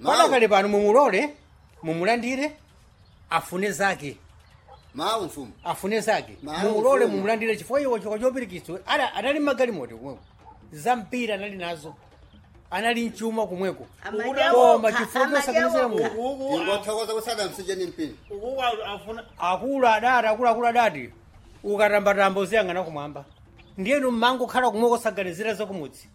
Mawu. padakale pano mumulole mumulandire afune zake mawu mfumu afune zake Mawu, mumulole mfumu. mumulandire chifukwa iwo chikwa chopirikitsa ada anali magalimoto kumweko zampira anali nazo anali mchuma kumweko koma chifukwa chosakanizira mu ingothokoza kusada msije ni mpini ukuku afuna akulu adati akuluakulu adati ukatambatamba uziyang'ana kumwamba ndiyenu mmango khala kumweko saganizira zakumudzi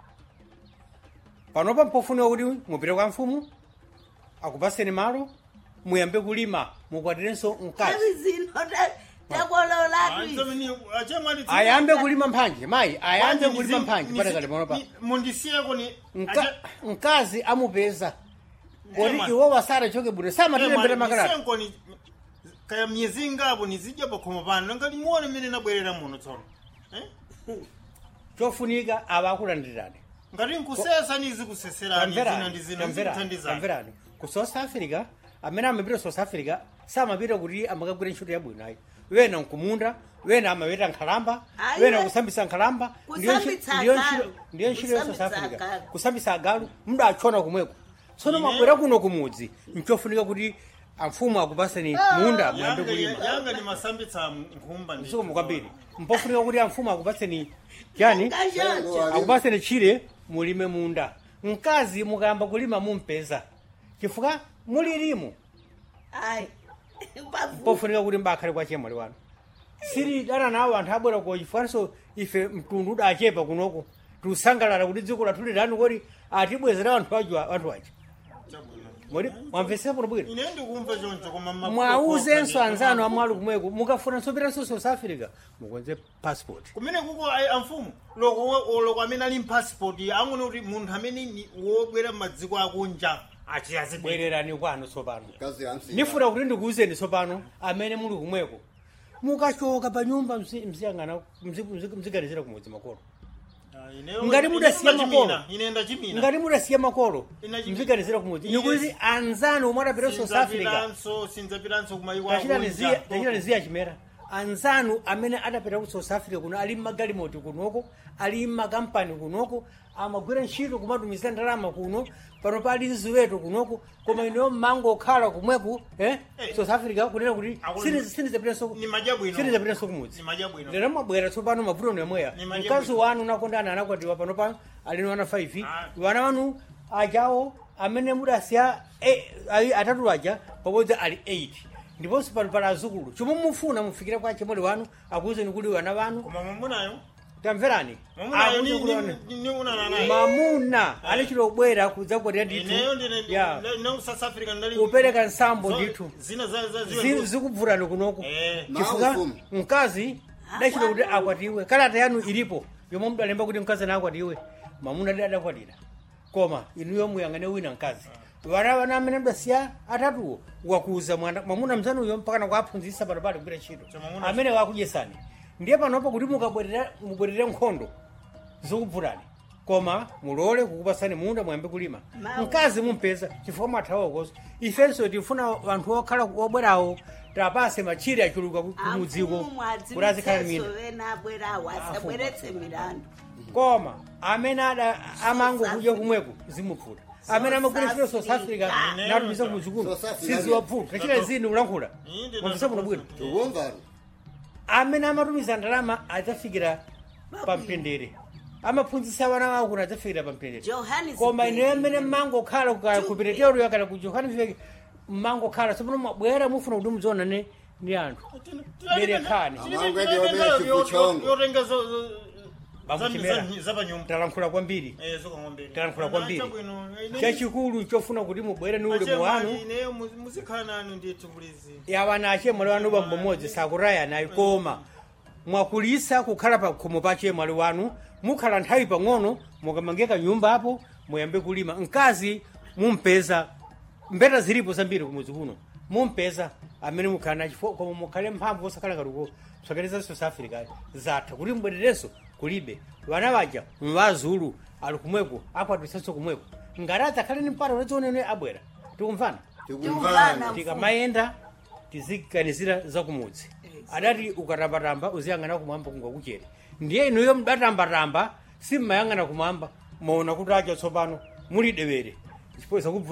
panopa mpofunika kuti mupite kwa mfumu akupaseni malo muyambe kulima mukwatirenso mkazi zino takololatu achemwani ayambe kulima mphanje mayi ayambe kulima mphanje padakale panopa mundisiyeko ni Mka- mkazi amupeza kodi Ema. iwo wasara choke bwino samatirembera makalata senkoni kaya myezi ingapo nizidya pakhomo pano nanga limuone mmene nabwerera muno tsono Eh? chofunika ava akulandirirani ngati nkusesa nizikuseserani zina ndi zina zikuthandizani tamverani ku south africa amene amapita south africa samapita kuti amakagwira ntchito yabwino ayi wena nkumunda wena amapita nkhalamba Ayi, wena we- kusambisa nkhalamba ndiyo ntchi- Kusambitsa ndiyo agalu. ntchito- ndiyo ntchito ya south Kusambitsa africa agalu. kusambisa agalu mudachona kumweko tsono Ine- mabwera kuno kumudzi nchofunika kuti amfumu akupaseni munda muyambe yanga kulima yanga ni masambitsa nkhumba ndi msukumu kwambiri mpofunika kuti amfumu akupaseni chani Kashonja. akupaseni chire mulime munda mkazi mukayamba kulima mumpeza chifukwa mulirimu Ayi. Pavu. pofunika kuti mbakhale kwa chemwali wanu siri dana nawo anthu abwera ko chifukwanso ife mtundu udachepa kunoko tiusangalala kuti dziko lathu lilani kodi atibwezera anthu aja anthu aja modi mwamvesera bwino bwino ine ndikumva choncho koma ma- mwauzenso anzanu amwali kumweko mukafuna sopiranso south africa mukonze passport kumene kuko ayi amfumu loko loko amene ali mpassport angone kuti munthu amene ni wobwera m'madziko akunja achiyazibwere bwererani kwanu tsopano kazi ya msije nifuna kuti ndikuwuzeni tsopano amene muli kumweko mukachoka pa nyumba mzi- mziyang'ana mzi- mzi- mziganizira kumudzi makolo Ngati mudasiya makolo. ine ndachimina ngati mudasiya makolo Ina chimi- mziganizira kumudzi Ine- nikuti anzanu omwe adapita south africa sinzapiranso sinzapiranso kumayiko tachitani ziya- tachitani akunja ziya chimera anzanu amene adapita ku south africa kuno ali mmagalimoti kunoko ali mmakampani kunoko amagwira ntchito kumatumiza ndalama kuno pano pali ziweto kunoko koma ineyo mmangokhala kumweku eh? Eh. south africa kunena kuti Akulu- sinizapitanso ni madya bwino sinizapitanso kumudzi ni madya bwino lero mabwera tsopano mavuto nemweya Ni madya mkazi bwino. wanu nakondana anakwatiwa pano pa alino wana 5 Ah. wana wanu ajawo amene mudasiya eh, ayi- atatu aja pabodzi ali 8 ndiponso pano pali azukulu chomwe mufuna mufikire kwa chemwali wanu akuwuzeni kuti wana wanu koma mwamunayo tamverani mwamunayo Akuti kuti wana- niunana naye mamuna alichita kubwera kudzakwatira ndithu ineyo ndine ya no south africa ndali kupereka nsambo zo- ndithu zina za za Zi- ziwe zikubvutani kunoko eh chifukwa Mawu mfumu. mkazi dachita kuti akwatiwe kalata yanu ilipo yomwe mudalemba kuti mkazi anakwatiwe mamuna adi adakwatira koma inuyo muyang'ane wina mkazi vana vana amene mdasiya atatuwo wakuza mwana mwamuna mzanuyo mpakana kuaphunzitsa pano pali kugwira ntchito Cha mwamuna- amene wakudyesani ndiye panopo kuti mukabwerera mubwerere nkhondo zikubvutani koma mulole kukupasani munda muyambe kulima Mawu. mkazi mumpeza chifukwa mwathawakoso ifenso tifuna anthu okhala obwerawo tapase machire achuluka ku- kumudziko kuti azikhala mina vena abwerawo asabweretse milandu koma amene ada amangokudya kumweko zimupfuta amene amagwira ntchito south africa Africa. natumiza kumudzikuno South Africa. siziwapfuta tachita zini ulankhula Inde mwamvisa kuno bwino tukumvaro amene amatumiza ndalama adzafikira pamtendere amaphunzitsa vana wawo kuti adzafikira pamtendere Johannesburg. koma ine amene mmangokhala ku- ku pretoria kana ku johannesburg mmangokhala tsopano mwabwera mufuna kuti mudzionane ndi anthu Berekani. yotenga Bakuchimera. zapanyumba talankhula kwambiri talankhula kwambiri chachikulu nchofuna kuti mubwere ni ulemu wanu ineyo muzikhala nanu ndithu bulizi yawana achemwali wanu bambo mmodzi sakutayanayi koma mwakulisa kukhala pa khomo pa chemwali wanu mukhala nthawi pang'ono mukamangeka nyumba apo muyambe kulima mkazi mumpeza mbeta zilipo zambiri kumudzi kuno mumpeza amene mukhala nachifo koma mukhale mphamvu osakhala kaluko sokereza south africa zatha kuti mbwererenso kulibe vana vaja mvazulu ali kumweko akwatisenso kumweko ngati adzakhale ni mpata unadzionene abwera tikumvana tikumvana tikamayenda tiziganizira zakumudzi adati ukatambatamba uziyang'ana kumwamba kungakuchere ndiye inuyo mudatambatamba simmayang'ana kumwamba maona kuti acha tsopano muli dewere chifukwa zakubvula